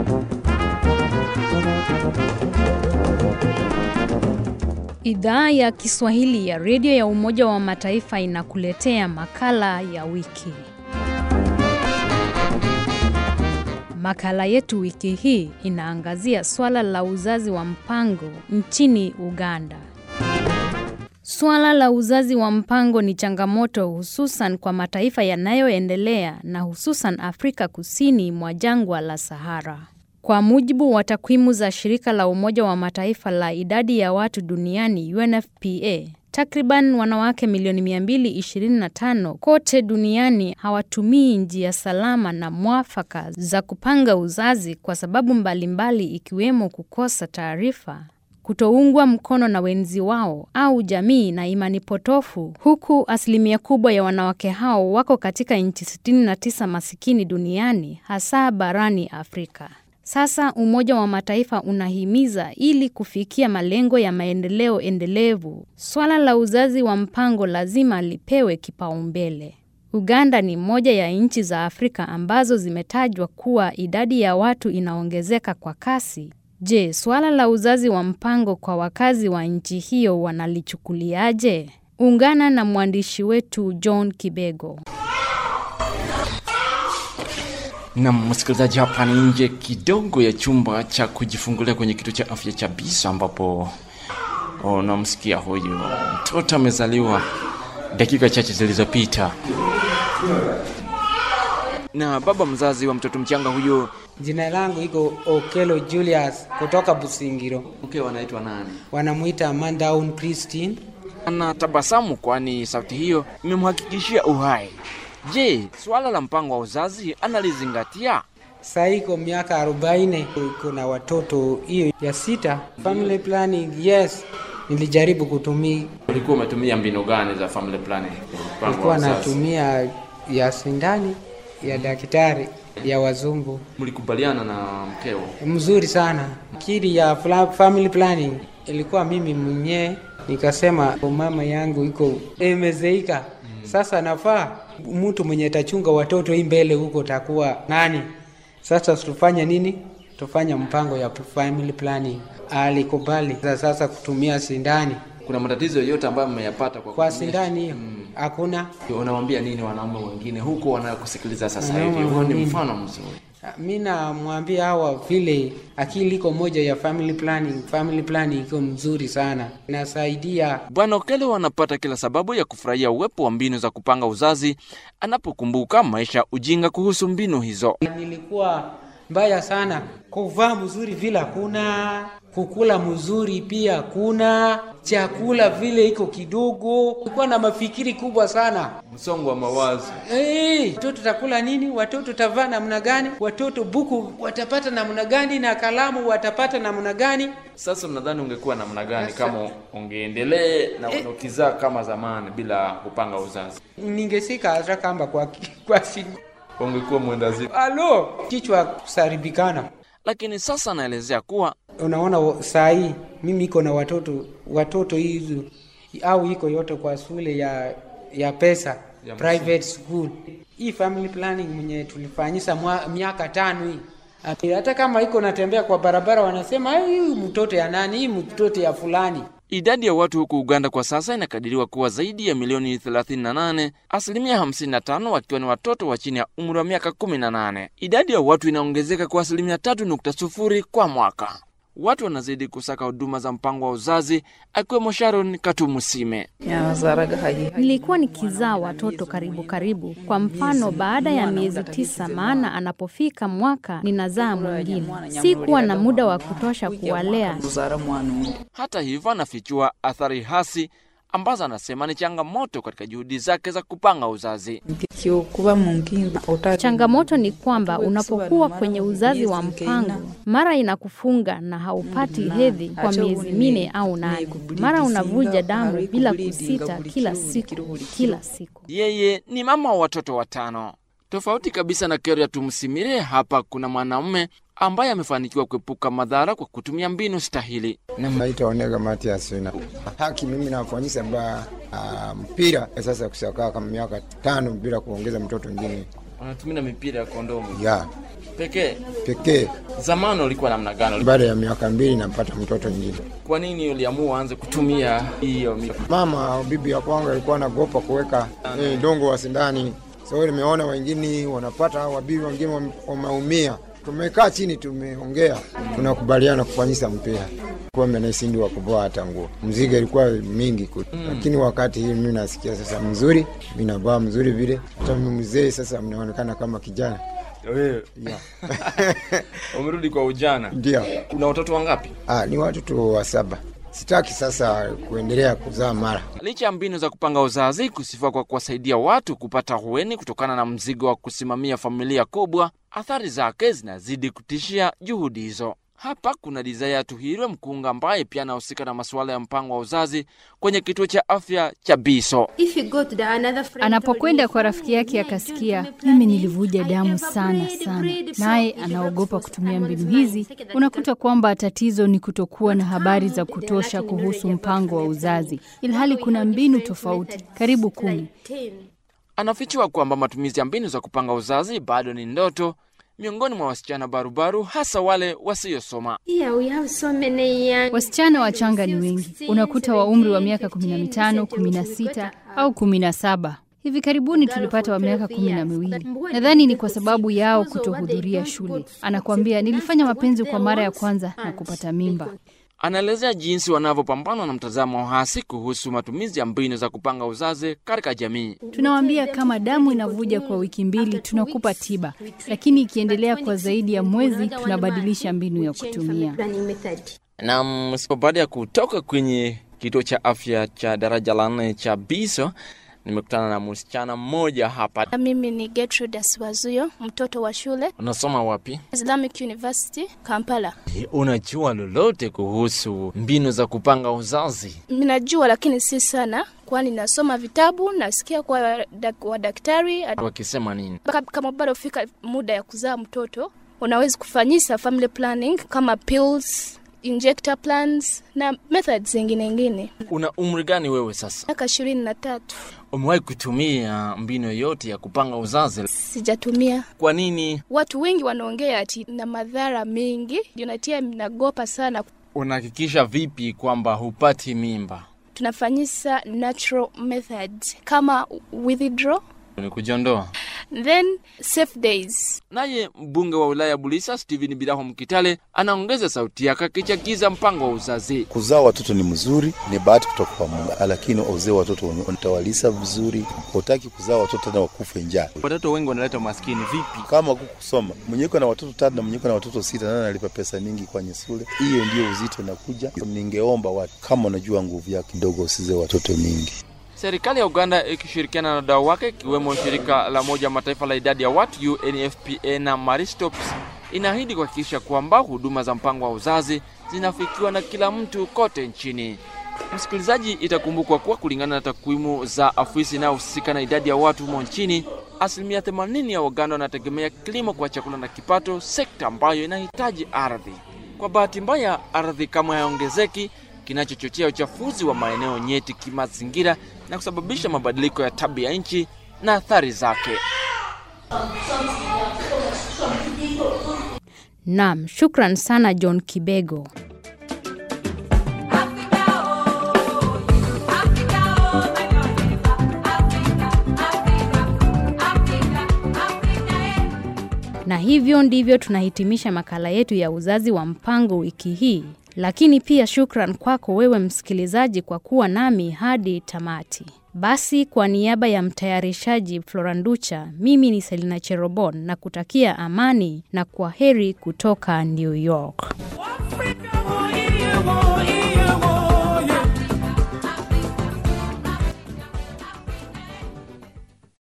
Idhaa ya Kiswahili ya redio ya Umoja wa Mataifa inakuletea makala ya wiki. Makala yetu wiki hii inaangazia swala la uzazi wa mpango nchini Uganda. Swala la uzazi wa mpango ni changamoto hususan kwa mataifa yanayoendelea na hususan Afrika Kusini mwa jangwa la Sahara. Kwa mujibu wa takwimu za shirika la Umoja wa Mataifa la idadi ya watu duniani UNFPA, takriban wanawake milioni 225 kote duniani hawatumii njia salama na mwafaka za kupanga uzazi kwa sababu mbalimbali ikiwemo kukosa taarifa, kutoungwa mkono na wenzi wao au jamii na imani potofu, huku asilimia kubwa ya wanawake hao wako katika nchi 69 masikini duniani hasa barani Afrika. Sasa Umoja wa Mataifa unahimiza ili kufikia malengo ya maendeleo endelevu, swala la uzazi wa mpango lazima lipewe kipaumbele. Uganda ni moja ya nchi za Afrika ambazo zimetajwa kuwa idadi ya watu inaongezeka kwa kasi. Je, swala la uzazi wa mpango kwa wakazi wa nchi hiyo wanalichukuliaje? Ungana na mwandishi wetu John Kibego. Na msikilizaji, hapa ni nje kidogo ya chumba cha kujifungulia kwenye kituo cha afya cha Bisa, ambapo unamsikia huyu mtoto amezaliwa dakika chache zilizopita, na baba mzazi wa mtoto mchanga huyo. Jina langu iko Okelo Julius kutoka Busingiro. Mke wanaitwa nani? Wanamwita Mandaun Christine. Anatabasamu kwani sauti hiyo imemhakikishia uhai. Je, suala la mpango wa uzazi analizingatia? Sasa iko miaka 40, iko na watoto hiyo ya sita. Family planning, yes, nilijaribu kutumia, Ulikuwa umetumia mbinu gani za family planning? mpango wa nilikuwa uzazi? natumia ya sindani ya daktari ya wazungu, Mlikubaliana na mkeo? mzuri sana. Kiri ya fla- family planning ilikuwa mimi mwenyewe, nikasema mama yangu iko imezeika sasa, nafaa mtu mwenye atachunga watoto hii mbele huko takuwa nani? Sasa tufanye nini? Tufanye mpango ya family planning. Alikubali Sasa- sasa kutumia sindani. Kuna matatizo yoyote ambayo mmeyapata kwa Kwa kutumia- sindani hiyo hakuna. Unawambia nini wanaume wengine huko wanakusikiliza sasa Wanaume hivi? Huo ni wengine. mfano mzuri. Mi namwambia hawa vile akili iko moja ya family planning. Family planning iko mzuri sana, inasaidia Bwana Okelo anapata kila sababu ya kufurahia uwepo wa mbinu za kupanga uzazi anapokumbuka maisha ya ujinga kuhusu mbinu hizo. nilikuwa mbaya sana kuvaa mzuri vile hakuna kukula mzuri pia kuna chakula vile iko kidogo kulikuwa na mafikiri kubwa sana Msongo wa mawazo. hey, watoto takula nini watoto tavaa namna gani watoto buku watapata namna gani na kalamu watapata namna gani Sasa unadhani ungekuwa namna gani kama ungeendelee na ukizaa kama zamani bila kupanga uzazi? ningesika hata kamba kwa, kwa siku Ungekuwa mwendazimu. alo kichwa kusaribikana Lakini sasa anaelezea kuwa unaona wa- saa hii mimi iko na watoto watoto hizo au iko yote kwa shule ya ya pesa Ya private school hii family planning mwenye tulifanyisa mwa- miaka tano hii Ati hata kama iko natembea kwa barabara wanasema "Ai, hii mtoto ya nani hii mtoto ya fulani idadi ya watu huku Uganda kwa sasa inakadiriwa kuwa zaidi ya milioni 38, asilimia 55 wakiwa ni watoto wa chini ya umri wa miaka 18. Idadi ya watu inaongezeka kwa asilimia 3.0 kwa mwaka. Watu wanazidi kusaka huduma za mpango wa uzazi, akiwemo Sharon Katumusime. Nilikuwa nikizaa watoto karibu karibu. Kwa mfano, baada ya miezi tisa, maana anapofika mwaka ninazaa mwingine. Sikuwa na muda wa kutosha kuwalea. Hata hivyo, anafichua athari hasi ambazo anasema ni changamoto katika juhudi zake za kupanga uzazi. Changamoto ni kwamba unapokuwa kwenye uzazi wa mpango, mara inakufunga na haupati hedhi kwa miezi minne au nane. Mara unavuja damu bila kusita kila siku kila siku. Yeye ni mama wa watoto watano. Tofauti kabisa na Keria Tumsimire, hapa kuna mwanaume ambaye amefanikiwa kuepuka madhara kwa kutumia mbinu stahili. Naitwa Onega Matias na haki, mimi nafanyisa ba uh, mpira sasa kusakaa kama miaka tano bila kuongeza mtoto mwingine Wanatumia mipira ya kondomu. ya pekee. pekee. Zamani ulikuwa namna gani? Baada ya miaka mbili napata mtoto mwingine. Kwa nini uliamua uanze kutumia hiyo mi- Mama au bibi ya kwangu alikuwa anagopa kuweka eh, dongo wa sindani, so nimeona wengine wanapata, wabibi wengine wame- wameumia. Tumekaa chini, tumeongea, tunakubaliana kufanyisa mpira kuwa menasindi wa kuvaa hata nguo. Mzigo ilikuwa mingi kule, lakini wakati hii mimi nasikia sasa mzuri, mimi navaa mzuri vile, hata mimi mzee sasa mnaonekana kama kijana Wewe yeah. umerudi kwa ujana. Ndio. Una watoto wangapi? Ah, ni watoto wa saba. Sitaki sasa kuendelea kuzaa mara Licha ya mbinu za kupanga uzazi kusifiwa kwa kuwasaidia watu kupata hueni kutokana na mzigo wa kusimamia familia kubwa, athari zake zinazidi kutishia juhudi hizo. Hapa kuna Desire Tuhirwe Mkunga ambaye pia anahusika na masuala ya mpango wa uzazi kwenye kituo cha afya cha Biso. Anapokwenda kwa rafiki yake akasikia, mimi nilivuja damu sana sana, naye anaogopa kutumia mbinu hizi, unakuta kwamba tatizo ni kutokuwa na habari za kutosha kuhusu mpango wa uzazi, ilhali kuna mbinu tofauti karibu kumi. Anafichua kwamba matumizi ya mbinu za kupanga uzazi bado ni ndoto miongoni mwa wasichana barubaru, hasa wale wasiosoma. Wasichana wachanga ni wengi, unakuta wa umri wa miaka kumi na mitano, kumi na sita au kumi na saba. Hivi karibuni tulipata wa miaka kumi na miwili. Nadhani ni kwa sababu yao kutohudhuria shule. Anakuambia nilifanya mapenzi kwa mara ya kwanza na kupata mimba. Anaelezea jinsi wanavyopambana na mtazamo hasi kuhusu matumizi ya mbinu za kupanga uzazi katika jamii. Tunawaambia kama damu inavuja kwa wiki mbili, tunakupa tiba, lakini ikiendelea kwa zaidi ya mwezi, tunabadilisha mbinu ya kutumia. Na msipo baada ya kutoka kwenye kituo cha afya cha daraja la nne cha Biso, nimekutana na msichana mmoja hapa. Mimi ni Gertrude Asiwazuyo, mtoto wa shule Unasoma wapi? Islamic University Kampala. Unajua lolote kuhusu mbinu za kupanga uzazi? Ninajua lakini si sana, kwani nasoma vitabu, nasikia kwa dak, wa daktari Wakisema nini? Baka- kama bado fika muda ya kuzaa mtoto, unaweza kufanyisa family planning kama pills, injector plans na methods zingine ngine. Una umri gani wewe sasa? Miaka ishirini na tatu Umewahi kutumia mbinu yoyote ya kupanga uzazi? sijatumia. Kwa nini? Watu wengi wanaongea ati na madhara mengi, ndio natia nagopa sana. Unahakikisha vipi kwamba hupati mimba? Tunafanyisa natural methods kama withdraw Ni kujiondoa. then safe days. Naye mbunge wa wilaya Bulisa Steven Biraho Mkitale anaongeza sauti yake akichagiza mpango wa uzazi. Kuzaa watoto ni mzuri, ni bahati kutoka kwa Mungu, lakini uzee watoto utawalisa vizuri. Hutaki kuzaa watoto tena wakufe njaa. Watoto wengi wanaleta umaskini vipi? Kama kukusoma mwenyeko na watoto tatu na mwenyeko na watoto sita, nani analipa pesa mingi kwenye shule? Hiyo ndio uzito inakuja. Ningeomba watu, kama unajua nguvu yako kidogo, usize watoto mingi. Serikali ya Uganda ikishirikiana na wadau wake ikiwemo shirika la Umoja wa Mataifa la idadi ya watu UNFPA na Maristops inaahidi kuhakikisha kwamba huduma za mpango wa uzazi zinafikiwa na kila mtu kote nchini. Msikilizaji, itakumbukwa kuwa kulingana na takwimu za afisi inayohusika na idadi ya watu humo nchini, asilimia 80 ya Waganda wanategemea kilimo kwa chakula na kipato, sekta ambayo inahitaji ardhi. Kwa bahati mbaya, ardhi kamwe hayaongezeki, kinachochochea uchafuzi wa maeneo nyeti kimazingira na kusababisha mabadiliko ya tabia nchi na athari zake. Naam, shukran sana John Kibego. Na hivyo ndivyo tunahitimisha makala yetu ya uzazi wa mpango wiki hii. Lakini pia shukran kwako wewe msikilizaji kwa kuwa nami hadi tamati. Basi kwa niaba ya mtayarishaji Floranducha, mimi ni Selina Cherobon na kutakia amani na kwa heri kutoka New York.